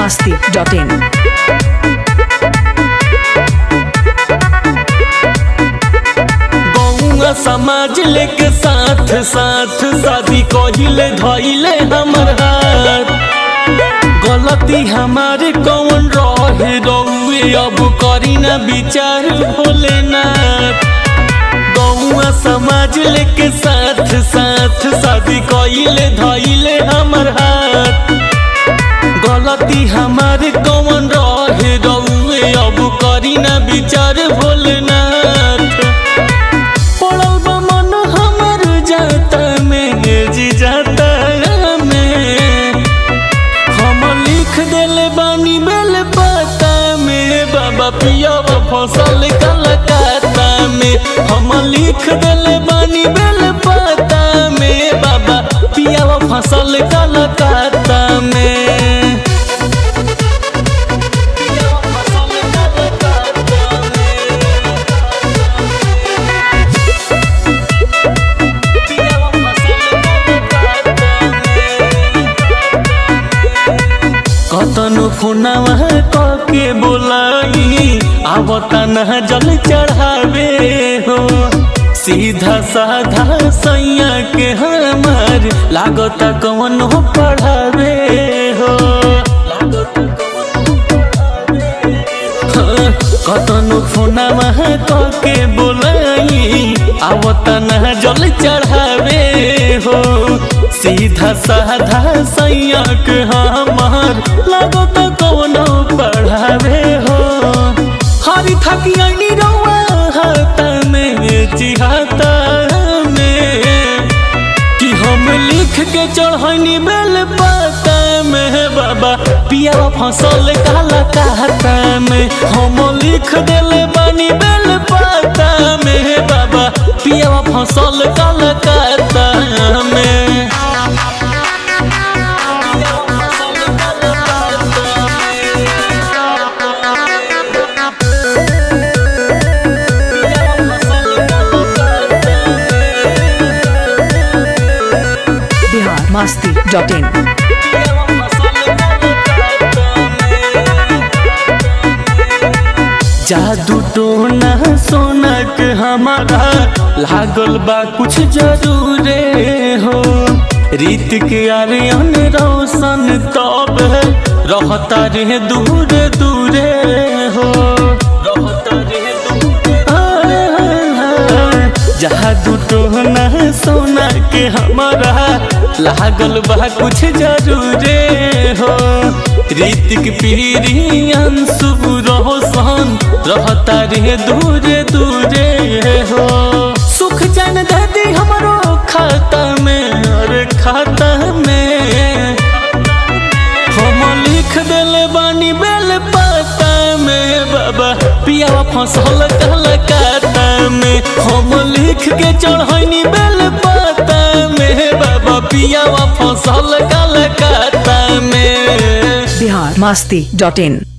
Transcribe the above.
masti.in. गौआ समाज लेके साथ साथ शादी कहिले धैले हमर हाथ गलती हमारे कौन रहे रउए अब करी ना विचार भोलेनाथ गौआ समाज लेके साथ साथ शादी कहिले धैले हमर हाथ गलती हमारे कौन रहे रउए अब करी ना विचार भोलेनाथ पड़ल बा मन हमर जाता में जी जाता में हम लिख देले बानी बेल पाता में बाबा पिया फसल कलकत्ता में हम लिख देले बानी बेल पाता में बाबा पिया फसल कलकत्ता में पिया फसल कलकत्ता में कतनो फोनवा कके बोलाई आवता न जल चढ़ावे हो सीधा साधा सैया के हमार लागता कौन पढ़ावे हो हाँ, कतनो फोनवा कके बोलाई आवता न जल चढ़ावे हो सीधा साधा सैया के हमार लागत कौनो पढ़ावे हो हरी थकी आईनी रउआ हाथ में चिहाता में कि हम लिख के चढ़नी बेल पाता में बाबा पिया फसल काला कहता में हम लिख देले बानी बेल पाता में बाबा पिया फसल काला कहता में Bihar masti.in. जादू टोना सोना के हमारा लागल बा कुछ जरूरे हो रीत के आर्यन रोशन तब रहता रे दूर दूरे हो रहता रे दूर जादू टोना सोना के हमारा लागल बा कुछ जरूरे हो रीतिक पीरी अंशु रोशन रहता रे दूरे दूरे हो सुख जान दादी हमारो खाता में अरे खाता में हम लिख देले बानी बेल पाता में बाबा पिया फसल कलकत्ता में हम लिख के चढ़नी बेल पाता में बाबा पिया फसल कलकत्ता में Bihar masti.in.